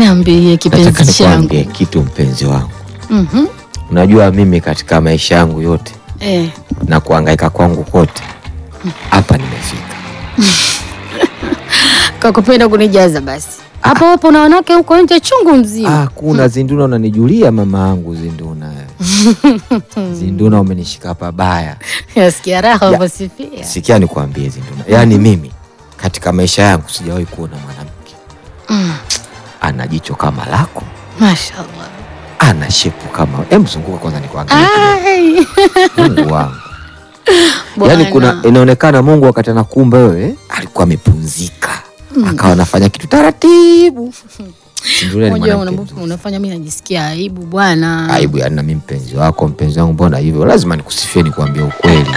Niambie Nataka kipenzi changu. nikwambie kitu mpenzi wangu. Mhm. Unajua mimi katika maisha yangu yote Eh, na kuhangaika kwangu kote hapa nimefika. kwa kupenda kunijaza basi. Hapo hapo na wanawake huko nje chungu mzima. Ah, kuna Zinduna unanijulia mama yangu Zinduna. Zinduna umenishika pabaya. Yasikia raha Ya. unavyosifia. Sikia nikwambie Zinduna. Yaani mimi katika maisha yangu sijawahi kuona mwanamke Mm. ana jicho kama lako, Mashallah. ana shepu kama. Hem, zunguka kwanza nikuangalie. Ai. Mungu wangu. Bwana. Yaani kuna inaonekana Mungu wakati anakuumba wewe alikuwa amepumzika. Akawa anafanya kitu taratibu. Zinduna ni Unajua mwanamke una- mzuri. unafanya mimi najisikia aibu bwana. aibu yani, na mimi mpenzi wako, mpenzi wangu, mbona hivyo? Lazima nikusifie, nikuambie ukweli.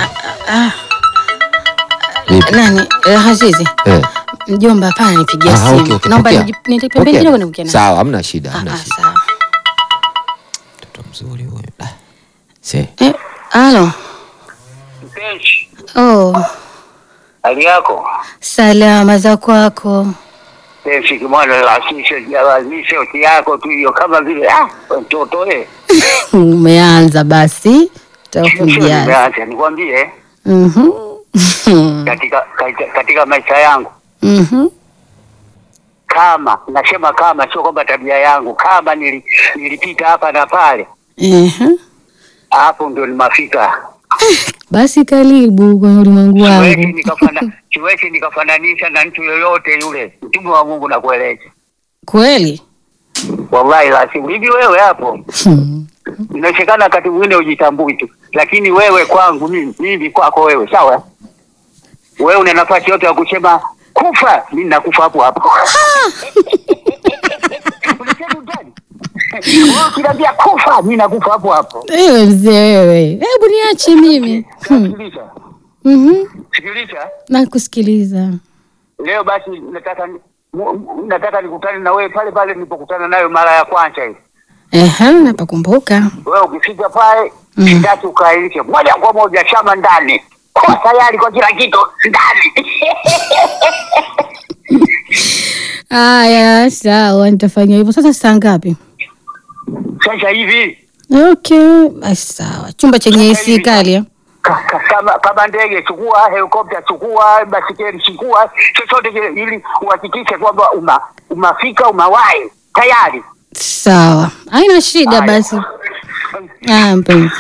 Vipi? Nani? Eh, Azizi. Eh. Mjomba hapana nipigia Ah, simu. okay, okay, Naomba pokea. niji- nitake pembeni Pokea. kidogo niongee naye. Sawa, hamna shida, Ah, hamna ah, shida. sawa. Mtoto mzuri huyo. Ah. Se. Eh, halo. Mpenzi, Oh, hali yako salama za kwako. penzi kimwana lazishe lazishe oti yako tu hiyo kama vile ah mtoto eh Umeanza basi. sio Takujaza. nimeacha nikwambie Mhm. katika, katika katika maisha yangu Mhm. kama nasema kama sio kwamba tabia yangu kama nili, nilipita hapa na pale Ehe. hapo ndio nimafika Basi karibu kwenye ulimwengu siwezi wangu. nikafana siwezi nikafananisha na mtu yoyote yule mtume wa Mungu nakueleza Kweli? wallahi lazima hivi wewe hapo Hmm. inawezekana wakati mwingine ujitambui tu, lakini wewe kwangu mimi, mimi kwako wewe, sawa. Wewe una nafasi yote ya kusema kufa, mimi nakufa hapo hapo. Unasema utani? Wewe ukiniambia kufa, mimi nakufa hapo hapo. Ewe mzee wewe. Hebu niache mimi. Hmm. Sikiliza, Mhm. sikiliza. Nakusikiliza. Leo basi nataka ni- mu- mu- nataka nikutane na wewe pale pale nilipokutana nayo mara ya kwanza hivi. Ehe, napakumbuka. Wewe ukifika pale Mm. sitaki ukailishe moja kwa moja shama ndani, kwa tayari kwa kila kitu ndani. Aya, sawa, nitafanya hivyo. Sasa saa ngapi? Sasa hivi Okay, basi sawa. Chumba chenye AC kali. eh? ka- ka- kama kama ndege chukua, helikopta chukua, basikeli chukua, chochote kile, ili uhakikishe kwamba uma umafika umawahi tayari. Sawa, haina shida Haya. basi. Ah, mpenzi.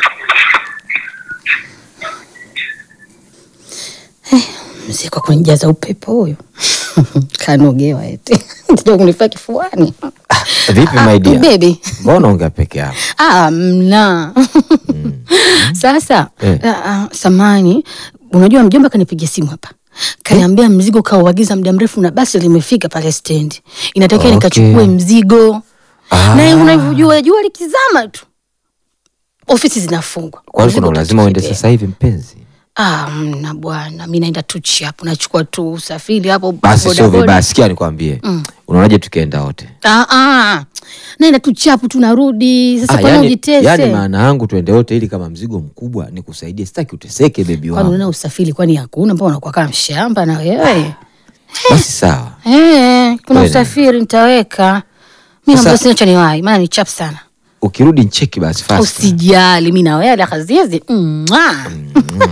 Eh, Mzee kwa kunijaza upepo huyo kanogewa eti ndio kunifaa kifuani. Vipi Ah, my dear? baby. Mbona ongea peke yako? Ah, mna sasa Eh. ah, ah, samani, unajua mjomba kanipigia simu hapa kaniambia mzigo kauagiza muda mrefu na basi limefika pale stendi, inatakiwa Okay. nikachukue mzigo Ah. na unavyojua jua likizama tu ofisi zinafungwa. Kwani Mzigo kuna lazima uende utakibeba. sasa hivi mpenzi? Ah, mna bwana, mi naenda tu chapu, nachukua tu usafiri hapo Basi sio bodaboda. vibaya, sikia nikwambie. Unaonaje tukienda wote? Ah, ah, naenda tu chapu tu narudi. Sasa Ah, kwa nini yani, ujitese? yani maana yangu tuende wote ili kama mzigo mkubwa nikusaidie, sitaki uteseke bebi kwani wangu. una usafiri kwani hakuna? Mbona unakuwa kama mshamba na wewe? Basi sawa. Eh, kuna Kweli. usafiri nitaweka. Mi Sasa- naomba sina cha niwahi, maana ni chap sana. Ukirudi ncheki basi fast. Usijali, mi na wewe la kaziezi. Mwah.